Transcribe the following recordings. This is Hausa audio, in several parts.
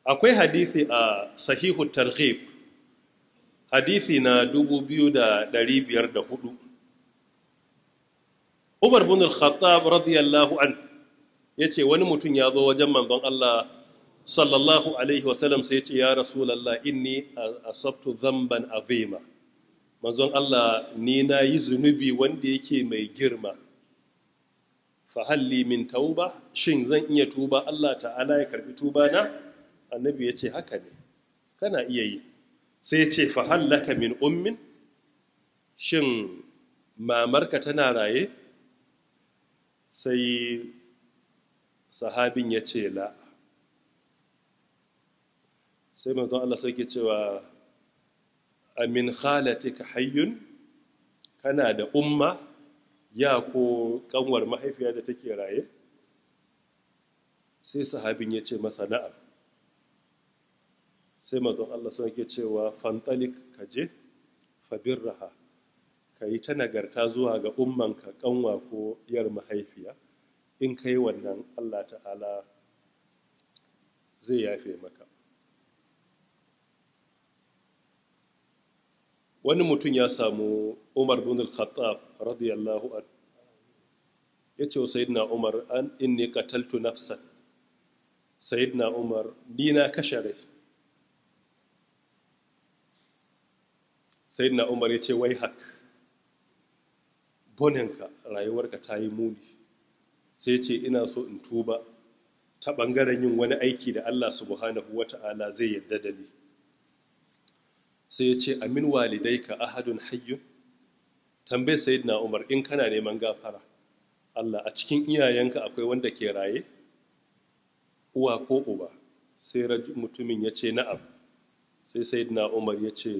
akwai hadisi a sahihu targhib hadisi na 2504 Umar bin al-Khattab radiyallahu an yace wani mutum ya zo wajen manzon Allah sallallahu alaihi wasallam sai ce ya rasulullah inni asabtu dhanban azima manzon Allah ni na yi zunubi wanda yake mai girma fa halli min tauba shin zan iya tuba Allah ta'ala ya karbi tuba na annabi yace haka ne kana iya yi sai ce fa hallaka min ummin shin mamarka tana raye sai sahabin ya ce la sai manzon Allah sai ke cewa amin khalatika hayyun kana da umma ya ko kanwar mahaifiya da take raye sai sahabin ya ce masa na'am sai manzon Allah sai ke cewa fantalik kaje fabirraha ka yi ta nagarta zuwa ga ummanka kanwa ko yar mahaifiya in ka yi wannan Allah ta'ala zai yafe maka wani mutum ya samu umar bin al-khattab radiyallahu an ya ce wa sayidina umar an inni qataltu nafsan sayidina umar ni na kashe rai sayidina umar ya ce wai hak bonenka rayuwarka ta yi muni sai ce ina so in tuba ta ɓangaren yin wani aiki da Allah subhanahu wa ta'ala zai yadda da ni sai ya ce amin walidai ka ahadun hayyun tambayi sayidina umar in kana neman gafara Allah a cikin iyayenka akwai wanda ke raye uwa ko uba sai mutumin ya ce na'am sai sayidina umar ya ce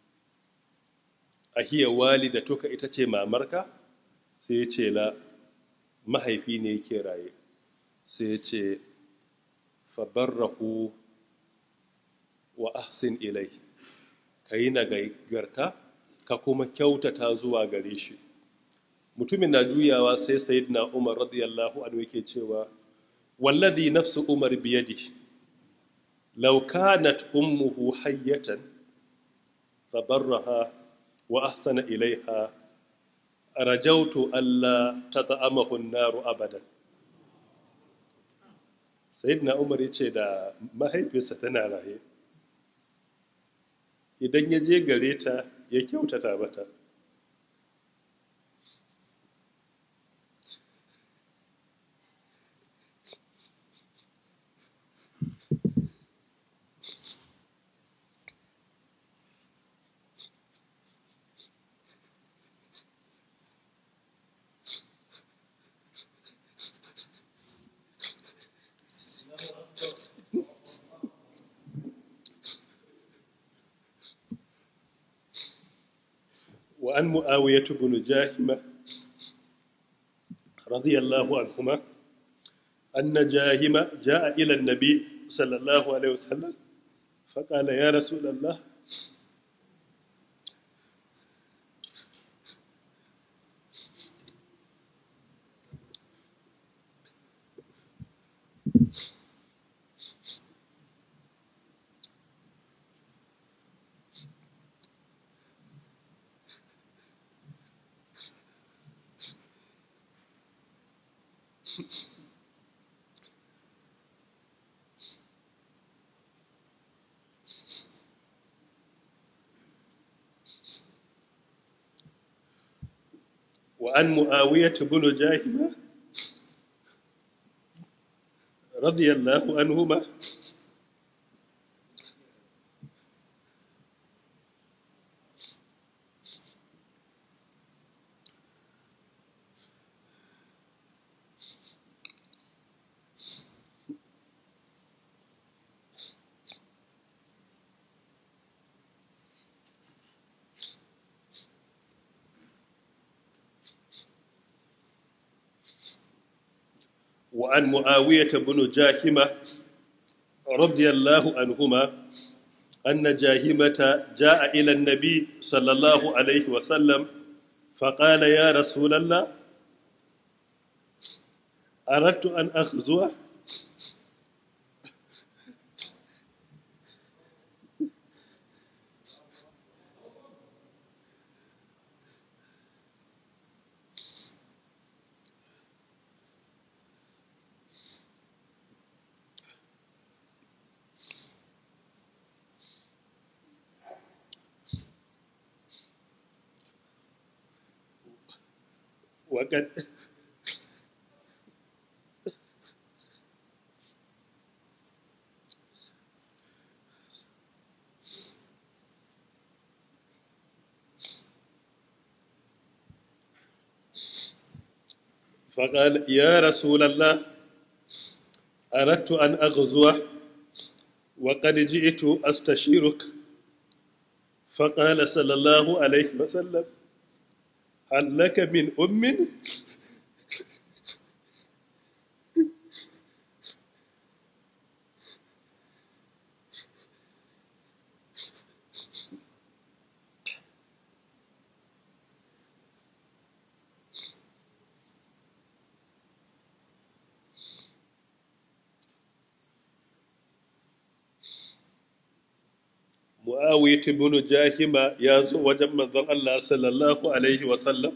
ahiya walida tuka ita ce mamarka sai ya ce la mahaifi ne yake raye sai ya ce fabarrahu wa ahsin ilai ka yi nagarta ka kuma kyautata zuwa gare shi mutumin na juyawa sai sayidina umar radiyallahu anhu yake cewa wallazi nafsu umar biyadi law kanat ummuhu hayyatan fabarraha wa ahsana ilaiha rajautu alla tata'amahu an-naru abadan sayyidina umar yace da mahaifiyarsa tana raye idan ya je gare ta ya kyautata mata وعن معاوية بن جاهمة رضي الله عنهما أن جاهمة جاء إلى النبي صلى الله عليه وسلم فقال يا رسول الله وعن معاوية بن جاهمة رضي الله عنهما وعن معاوية بن جاهمة رضي الله عنهما أن جاهمة جاء إلى النبي صلى الله عليه وسلم فقال يا رسول الله أردت أن أخزوه waƙad فقال يا رسول الله أردت أن أغزو وقد جئت أستشيرك فقال صلى الله عليه وسلم هل لك من أم mu'awiyat ibn jahima ya zo wajen manzon Allah sallallahu alaihi wa sallam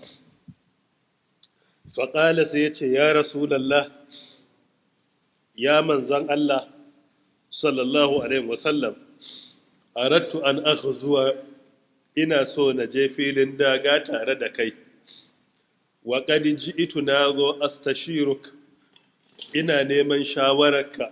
faƙala sai ya ce ya rasulallah ya manzon Allah sallallahu alaihi wa sallam arattu an zuwa ina so na je filin daga tare da kai wa qad ji'tu na zo astashiruk ina neman shawararka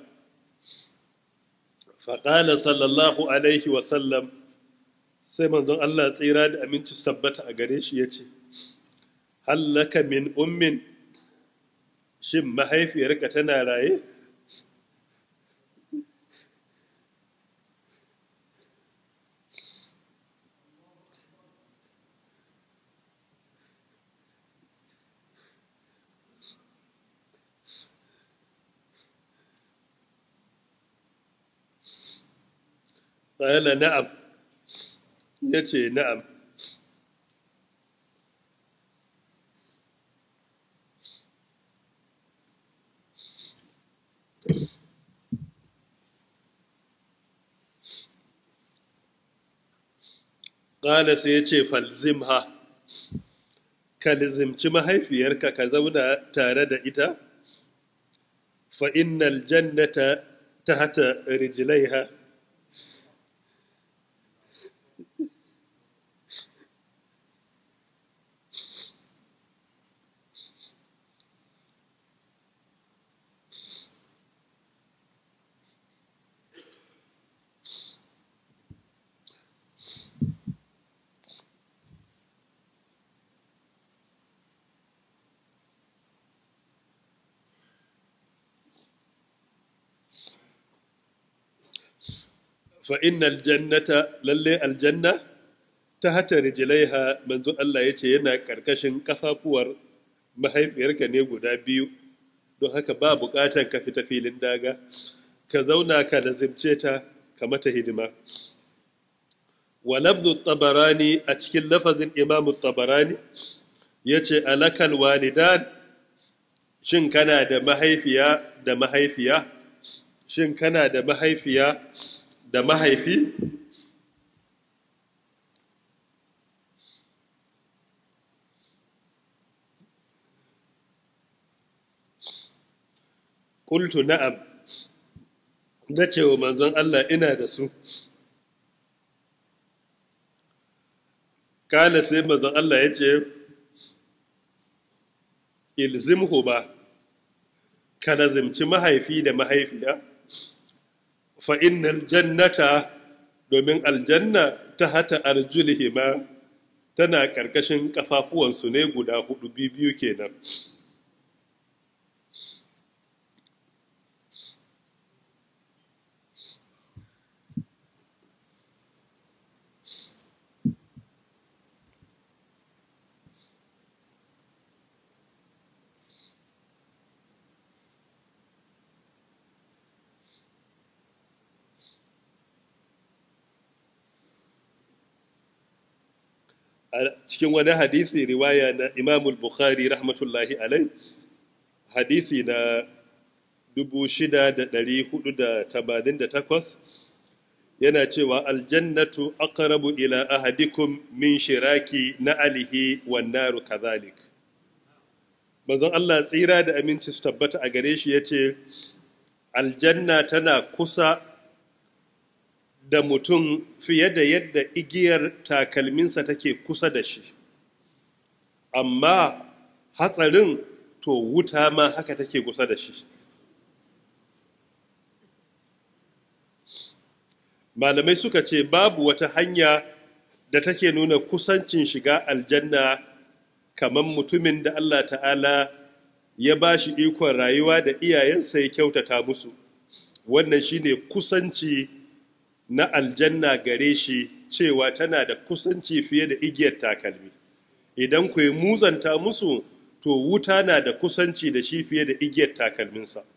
faƙala sallallahu alaihi wasallam sai manzon Allah tsira da aminci su tabbata a gare shi ya ce hallaka min ummin shin mahaifiyarka tana raye ƙala na'am ya ce na'am ƙala sai ya ce falzimha ka lizimci mahaifiyarka ka zauna tare da ita fa'innal jannata ta hata rijilaiha فإن الجنة للي الجنة تحت رجليها منذ الله يce yana karkashin kafafuwar mahaifiyarka ne guda biyu don haka ba bukatan ka fita filin daga ka zauna ka lazimce ta ka mata hidima wa labdu tabarani a cikin lafazin imamu tabarani yace alakal walidan shin kana da mahaifiya da mahaifiya shin kana da mahaifiya da mahaifi ƙultu na'am na cewa manzon Allah ina da su kala sai manzon Allah ya ce ilzimhu ba ka lazimci mahaifi da mahaifiya fa'innal jannata domin aljanna ta hata arjulihima tana ƙarƙashin ƙafafuwansu ne guda hudu biyu kenan a cikin wani hadisi riwaya na imamul bukhari rahmatullahi alai hadisi na 6488 yana cewa aljannatu aqrabu ila ahadikum min shiraki na alihi wan naru kadhalik manzon Allah tsira da aminci su tabbata a gare shi yace aljanna tana kusa da mutum fiye da yadda igiyar takalminsa take kusa da shi amma hatsarin to wuta ma haka take kusa da shi malamai suka ce babu wata hanya da take nuna kusancin shiga aljanna kamar mutumin da Allah ta'ala ya ba shi ikon rayuwa da iyayensa ya kyautata musu wannan shine kusanci na aljanna gare shi cewa tana da kusanci fiye da igiyar takalmi idan ku yi muzanta musu to wuta na da kusanci da shi fiye da igiyar takalminsa